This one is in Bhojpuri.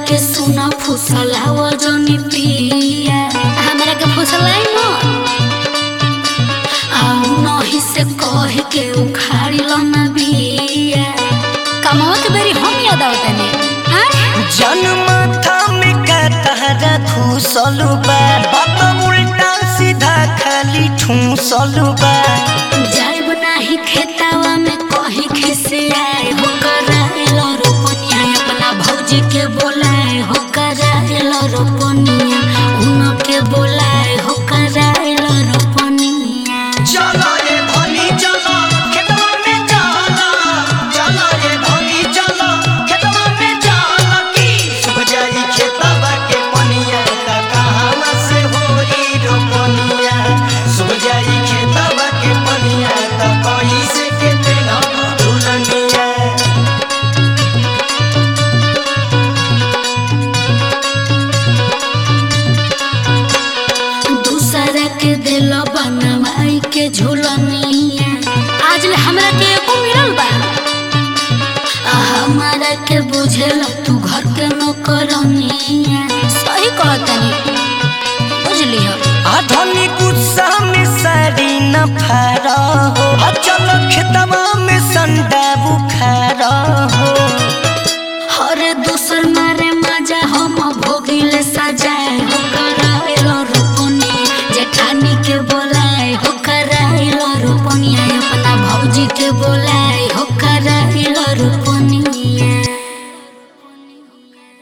के सुना फुसलाव जनी पिया हमरा के फुसलाई मत आउ नही से कह के उखाड़ी लो ना बिया कमावा के बेरी हम याद आवतनी हाँ जनमाथा में का तहरा घुसलू बा बात उल्टा सीधा खाली ठूसलू बा जाइब नाही खेतावा में कहीं खिसियाए हो कराएल रोपनिया अपना भौजी के बोलाए हो कराएल रोपनिया उनके बोलाए हो कराएल रोपनिया चलो रे धनी चलो खेतवा में चलो चलो रे धनी चलो खेतवा में चलो की सुबह जाई खेतवा के पनिया त कहां से होई रोपनिया सुबह जाई खेतवा के पनिया त कहीं से के तेना दुलनिया दूसरा के दिल बनवाई के झूलनिया आज ले हमरा के एको मिलल बा आ हमारा के बुझेल तू घर के नौकरनिया सही कहतनी बुझली हो आधुनिक गुस्सा में साड़ी न फारा हो आ चलो खेतवा में संडा बुखारा हो हर दूसर मारे मजा हम भोगिले सजा